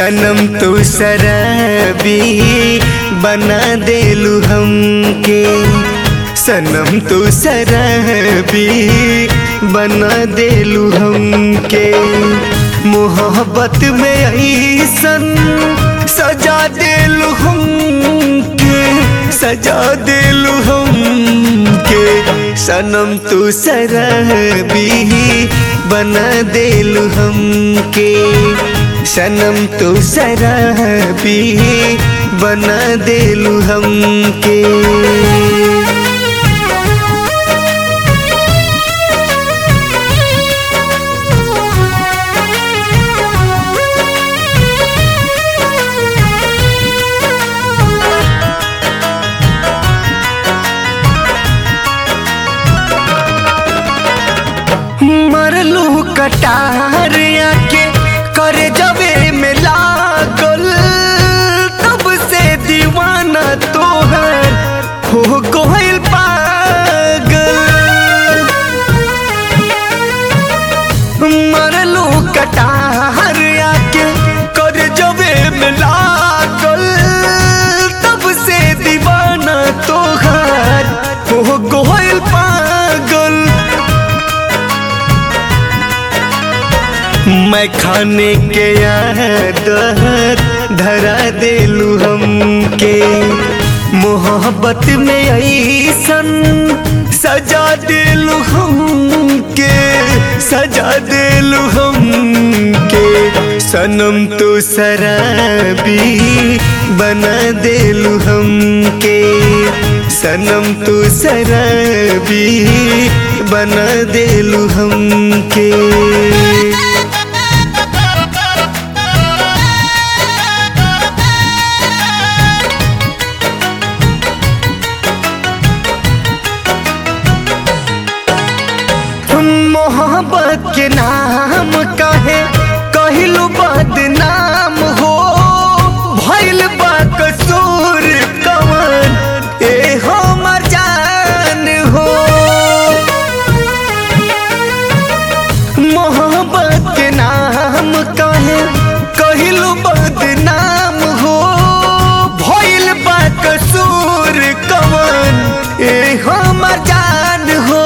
सनम तू शराबी बना देलू हमके सनम तू शराबी बना देलू हमके मोहब्बत में ऐसन सजा देलू हमके सजा देलू हमके सनम तू शराबी बना देलू हमके सनम तू शराबी बना देलू हमके मरलू कटार आके करे जबे में लागल तब से दीवाना तोहर हो गोइल पागल मरलू कटार आके करे जबे में लागल तब से दीवाना तोहर हो गोइल पागल मैं खाने के आदत धरा देलू हमके मोहब्बत में ऐसन सजा देलू हमके सजा देलू हमके सनम तो शराबी बना देलू हमके सनम तो शराबी बना देलू हमके मोहब्बत के नाम कहे कहलू बदनाम हो भइल बा कसूर कवन ए हमर जान हो मोहब्बत के नाम कहे कहलू बदनाम हो भइल बा कसूर कवन ए हमर जान हो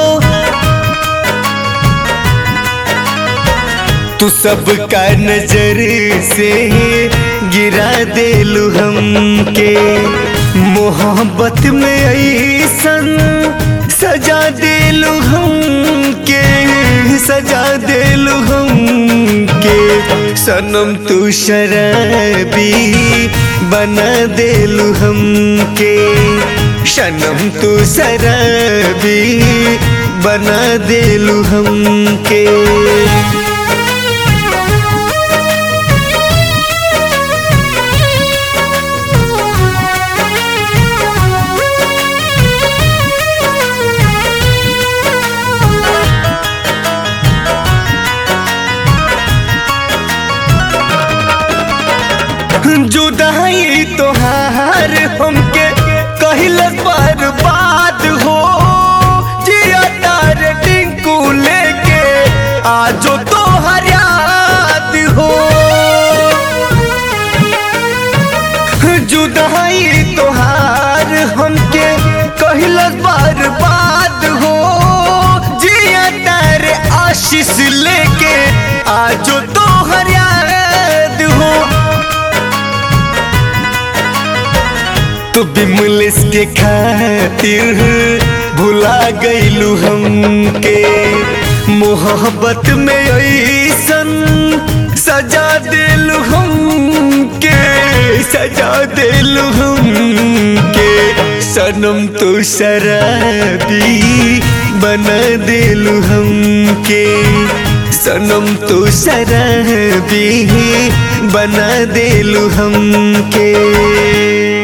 तू सबका नजर से गिरा देलू हमके मोहब्बत में ऐसन सजा देलू हमके सजा देलू हमके सनम तू शराबी बना देलू हमके सनम तू शराबी बना देलू हमके जुदाई तोहार हमके कहिल बर्बाद हो जिया तार टिंकू लेके आजो तोहर याद हो जुदाई तोहार हमके कहिल बर्बाद हो जिया तार आशीष लेके आजो तोहर याद हो तू बिमलिस के खातिर भुला गईलू हमके मोहब्बत में ऐसन सजा देलू हमके सजा देलू हमके सनम तो शराबी बना देलू हमके सनम तो शराबी बना देलू हमके